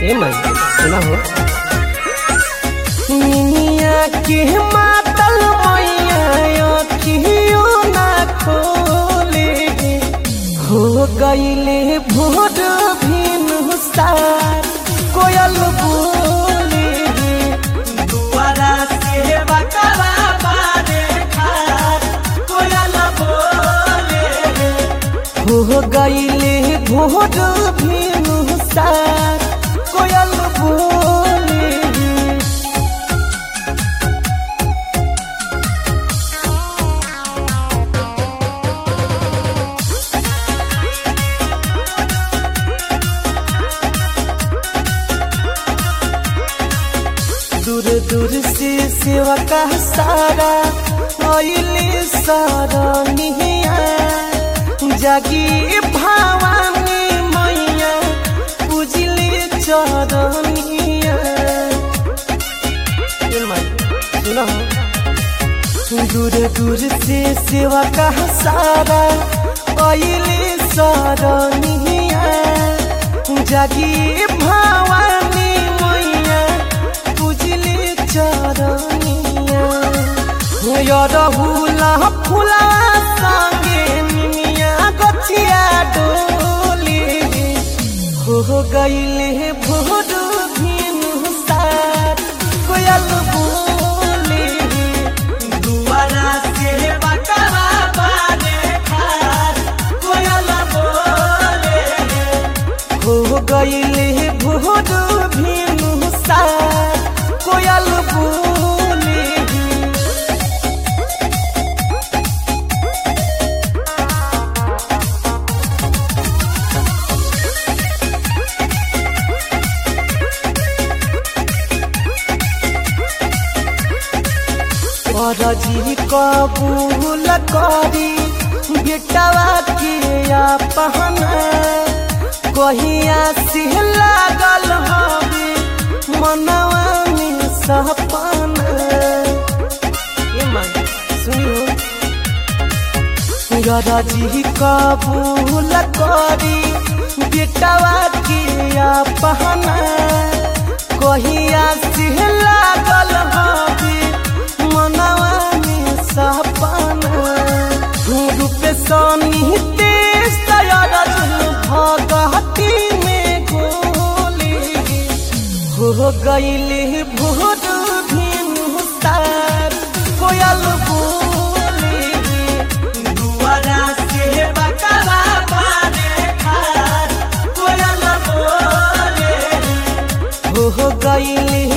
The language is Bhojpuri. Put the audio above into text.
ए माई सुना हो निनिया के मातल मैया अखियो ना खोले हो गईले भोर भिन सार कोयल बोले दुआरा से बकरा बारे खार कोयल बोले हो गईले भोर भिन सार कोयल बोले दूर दूर से सेवा का सारा आइले सारा निहिया जागी भावानी मैया पूजले चरनिया ए माई सुना हो दूर दूर से सेवा का सारा आइले सारा निहिया जागी भावानी मैया पूजले चरनिया यरहुला फुला संगे मिमिया गछिया डोली हो गईले भोर भिन सार कोयल बोले दुआरा से बकरा बारे खार कोयल बोले हो गईले भोर भिन सार कोयल बोले जी कबूल करी बेटवा के पहन कहिया से लागल हवे मनवा में सपन ए माई सुनी हो जी कबूल करी बेटवा के पहन कहिया से लागल हवे मनवा में सपन रूप सनी तेज भगती में गोली हो गईले भोर भिन सार कोयल बोले दुआरा से बकरा बारे खार कोयल बोले हो गईले